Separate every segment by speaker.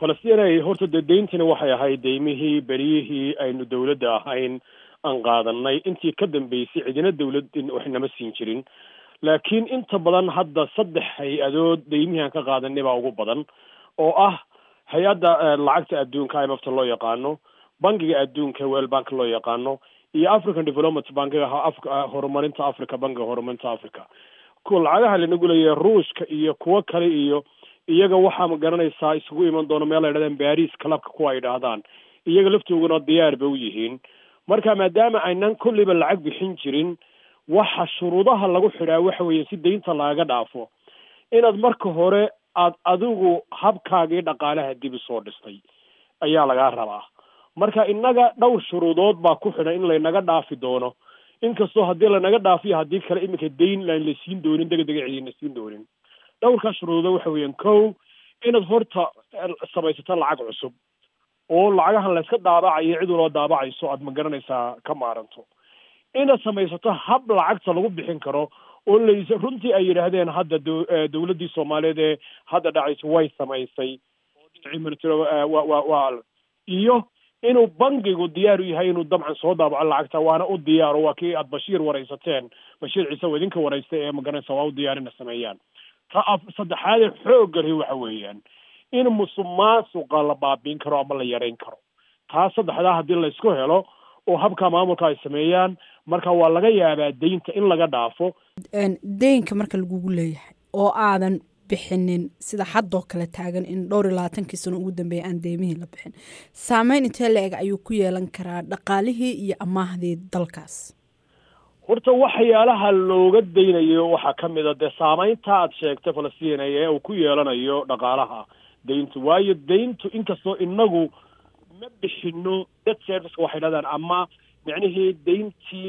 Speaker 1: falastiin horta dee deyntani waxay ahayd deymihii beryihii aynu dowladda ahayn aan qaadanay intii ka dambeysay cidina dowlad wax nama siin jirin laakiin inta badan hadda saddex hay-adood deymihii aan ka qaadanay baa ugu badan oo ah hay-adda lacagta adduunka imfta loo yaqaano bankiga adduunka well bank loo yaqaano iyo african development bankiga horumarinta africa bankiga horumarinta africa kuwa lacagaha lanagu leeyahay ruushka iyo kuwo kale iyo iyaga waxaa ma garanaysaa isugu iman doono meel ay dhahdaan baris clubka kuwa ay dhahdaan iyaga laftooguna diyaar ba u yihiin marka maadaama aynan kulliba lacag bixin jirin waxa shuruudaha lagu xidhaa waxa weeye si deynta lagaga dhaafo inaad marka hore aad adigu habkaagii dhaqaalaha dib usoo dhistay ayaa lagaa rabaa marka innaga dhowr shuruudood baa ku xidhan in laynaga dhaafi doono inkastoo haddii lanaga dhaafiyo haddii kale iminka dayn aan la siin doonin dega dega cidina siin doonin dhowrkaa shuruudo waxa weeyaan kow inaad horta samaysato lacag cusub oo lacagahan layska daabacayo cid waloo daabacayso aad ma garanaysaa ka maaranto inaad samaysato hab lacagta lagu bixin karo oo lays runtii ay yidhaahdeen hadda dowladdii soomaaliyeed ee hadda dhacaysa way samaysay wa iyo inuu bankigu diyaar u yahay inuu dabcan soo daabaco lacagta waana u diyaaro waa kii aad bashiir waraysateen bashiir ciise oo idinka waraystay ee magaranaysa waa u diyaar ina sameeyaan ta saddexaadee xoogga lhi waxa weeyaan in musuq maasuqa la baabiin karo ama la yareyn karo taa saddexdaa haddii laysku helo oo habka maamulka ay sameeyaan marka waa laga yaabaa deynta in laga dhaafo
Speaker 2: deynka marka lagugu leeyahay oo aadan bixinin sida haddoo kale taagan in dhowr iyo labaatankii sano ugu dambeeya aan deymihii la bixin saameyn intee la-eg ayuu ku yeelan karaa dhaqaalihii iyo amaahdii dalkaas
Speaker 1: horta waxyaalaha looga daynayo waxaa ka mid a dee saameynta aad sheegtay falastiin ee uu ku yeelanayo dhaqaalaha deyntu waayo deyntu inkastoo inagu ma bixino debt serviceka waxay dhahdaan ama micnihii deyntii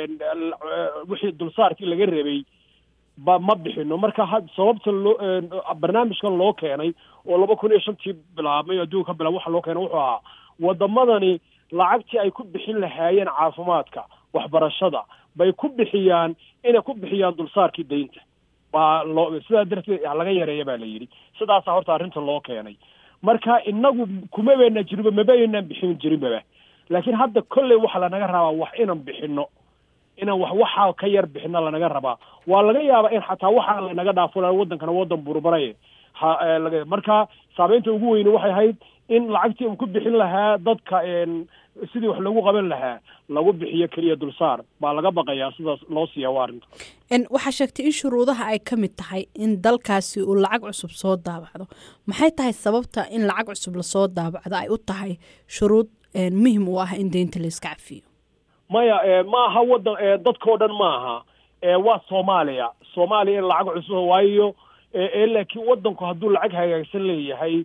Speaker 1: wixii dulsaarkii laga rabay ba ma bixino marka ha sababta loo barnaamijkan loo keenay oo laba kun iyo shantii bilaabmay adduunka ka bilaab waxa loo keenay wuxuu ahaa wadamadani lacagtii ay ku bixin lahaayeen caafimaadka waxbarashada bay ku bixiyaan inay ku bixiyaan dulsaarkii deynta baa loo sidaa darteed laga yareeya baa la yidhi sidaasaa horta arrinta loo keenay marka inagu kuma beena jirinba mabaynaan bixin jirinbaba laakiin hadda kolley waxa lanaga rabaa wax inaan bixino inaan wax waxaa ka yar bixino lanaga rabaa waa laga yaabaa in xataa waxaa lanaga dhaafo wadankana wadan burburay ha laga marka saameynta ugu weyne waxay ahayd in lacagtii uu ku bixin lahaa dadka sidii wax lagu qaban lahaa lagu bixiyo keliya dulsaar baa laga baqayaa sidaas loo siiya waa arrinta
Speaker 2: waxaa sheegtay in shuruudaha ay ka mid tahay in dalkaasi uu lacag cusub soo daabacdo maxay tahay sababta in lacag cusub lasoo daabacdo ay u tahay shuruud muhim u ah in deynta la iska cafiyo
Speaker 1: maya maaha wadan dadkao dhan maaha waa soomaaliya soomaaliya in lacag cusub waayo laakiin wadanku hadduu lacag hagaagsan leeyahay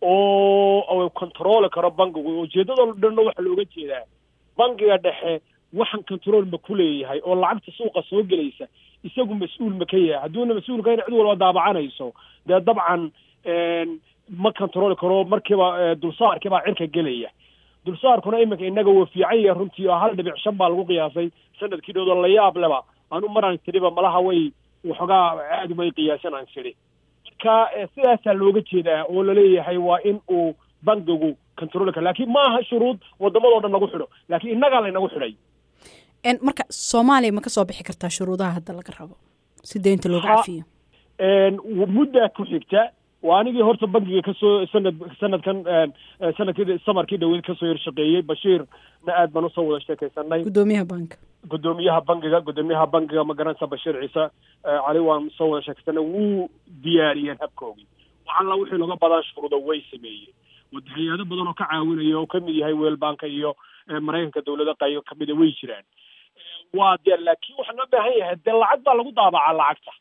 Speaker 1: oo controli karo bankigu ujeedada dhanna waxaa looga jeedaa bankiga dhexe waxaan control ma ku leeyahay oo lacagta suuqa soo gelaysa isagu mas-uul ma ka yahay hadduuna mas-uul ka cid walba daabacanayso dee dabcan ma controli karo markiiba dulsaarkii baa cirka gelaya dulsaarkuna iminka inaga waa fiican yahay runtii oo hal dhibic shan baa lagu qiyaasay sanadkii dhowdo la yaab leba anu maraan tiriba malaha way waxoogaa aad umay qiyaasan aan tiri marka sidaasaa looga jeedaa oo laleeyahay waa in uu bankigu controli karo laakiin maaha shuruud wadamadoo dhan lagu xidho laakiin innagaa laynagu xidhay
Speaker 2: marka soomaaliya ma ka soo bixi kartaa shuruudaha hadda laga rabo si deynta looga cafiyo
Speaker 1: muddaa ku xigta waa anigii horta bankiga kasoo sanad sanadkan sanadkii samarkii dhaweyd kasoo yarshaqeeyey bashiirna aad baan usoo wada sheekaysanay
Speaker 2: gudoomiyaha banka
Speaker 1: gudoomiyaha bankiga gudoomiyaha bankiga magaranaysa bashiir ciise cali waan soo wada sheekaysanay wuu diyaariyeen habkoogii waxalla wixii laga badan shuruuda way sameeyeen hay-ado badan oo ka caawinaya oo kamid yahay weel banka iyo maraykanka dawlada qaybo kamida way jiraan waa de laakiin waxaa loo baahan yahay dee lacag baa lagu daabacaa lacagta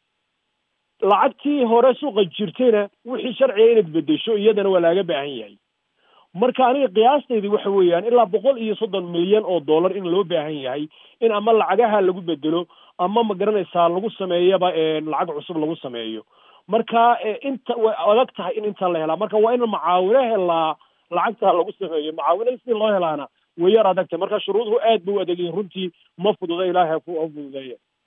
Speaker 1: lacagtii hore suuqa jirtayna wixii sharciga inaad bedesho iyadana waa laaga baahan yahay marka aniga qiyaastaydi waxa weeyaan ilaa boqol iyo soddon milyan oo dollar in loo baahan yahay in ama lacagaha lagu bedelo ama ma garanaysaa lagu sameeyaba lacag cusub lagu sameeyo marka inta way adag tahay in inta la helaa marka waa in macaawino helaa lacagta lagu sameeyo macaawinada si loo helaana way yar adagtay marka shuruuduhu aad bay u adegyihin runtii ma fududa ilaahay ha fududeeya